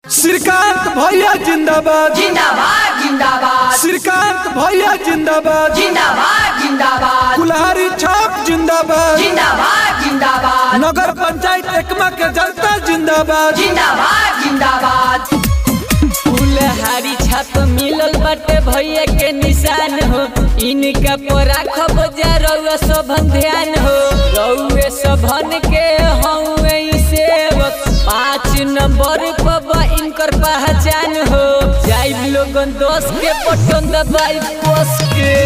श्रीकांत भैया जिंदाबाद जिंदाबाद जिंदाबाद श्रीकांत भैया जिंदाबाद जिंदाबाद जिंदाबाद कुल्हारी छाप जिंदाबाद जिंदाबाद जिंदाबाद नगर पंचायत एकमा के जनता जिंदाबाद जिंदाबाद जिंदाबाद फुलहारी छाप मिलल बाटे भैया के निशान हो इनका पर राखब जा रउआ सभन ध्यान हो रउए सभन के हउए ई सेवक पाँच नंबर पर बा इनकर पहचान हो जाइब लोगन दोस्त के पटन दबाई पोस के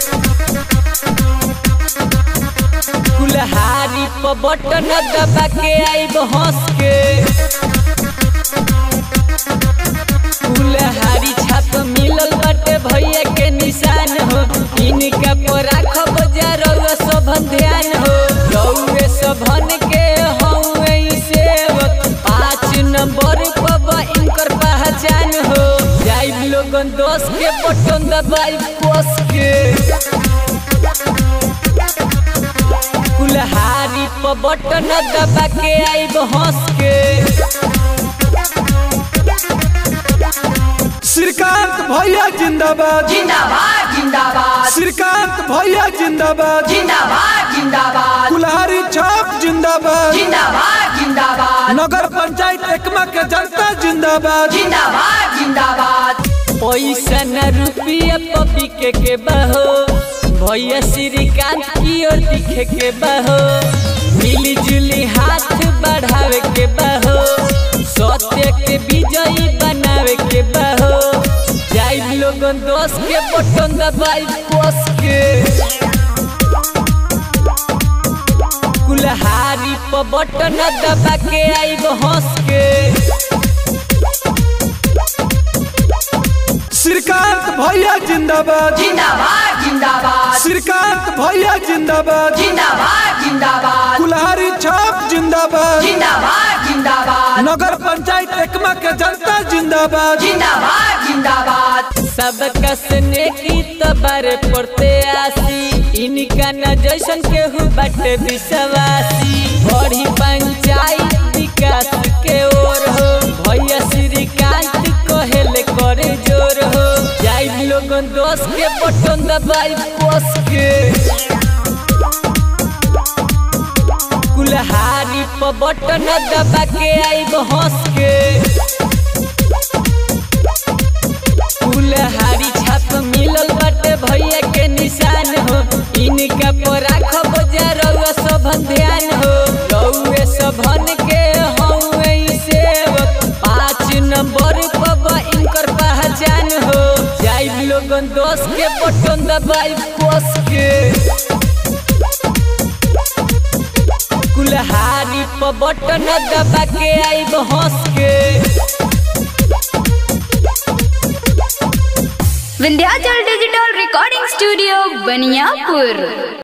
कुल्हारी पर बटन दबा के आइब हंस के फुलहारी छाप मिलल बाटे भैया के निशान हो इनका पर राखब जा रउआ सभन ध्यान हो रउए सभन के हउए ई सेवक पाँच नंबर पर बा इनकर पहचान हो जाइब लोगन दोस्त के बटन दबाई पोस के कुल्हारी पर बटन दबा के आइब हंस के श्रीकांत भैया जिंदाबाद जिंदाबाद जिंदाबाद श्रीकांत भैया जिंदाबाद जिंदाबाद जिंदाबाद कुल्हारी छाप जिंदाबाद जिंदाबाद जिंदाबाद नगर पंचायत एकमा के जनता जिंदाबाद जिंदाबाद जिंदाबाद पैसा न रुपया पपी के के बहो भैया श्रीकांत की ओर दिखे के बहो मिली जुली हाथ बढ़ावे के बहो सत्य के विजयी बनावे के बहो जाइब लोगन दोस्त के बटन दबाई पोस के कुल्हारी पर बटन दबा के आइब हंस के श्रीकांत भैया जिंदाबाद जिंदाबाद जिंदाबाद श्रीकांत भैया जिंदाबाद जिंदाबाद जिंदाबाद कुल्हारी छाप जिंदाबाद जिंदाबाद जिंदाबाद नगर पंचायत एकमा के जनता जिंदाबाद जिंदाबाद जिंदाबाद सबका स्ने की तबारे पड़ते आसी इनका न जैसन केहू बाटे विश्वासी बड़ी पंचायत विकास के ओर हो भैया श्रीकांत कहेले करे जोर हो जाइब लोगन दोस्त के बटन दबाई पोस के कुल्हारी पर बटन दबा के आइब हंस के फुलहारी छाप मिलल बाटे भैया के निशान हो इनका पर राखब जा रउआ सभन ध्यान हो रउए सभन के हउए ई सेवक पाँच नंबर पर बा इनकर पहचान हो जाइब लोगन दोस्त के बटन दबाई पोस के कुल्हारी पर बटन दबा के आइब हंस के Vindhyachal digital recording studio Baniyapur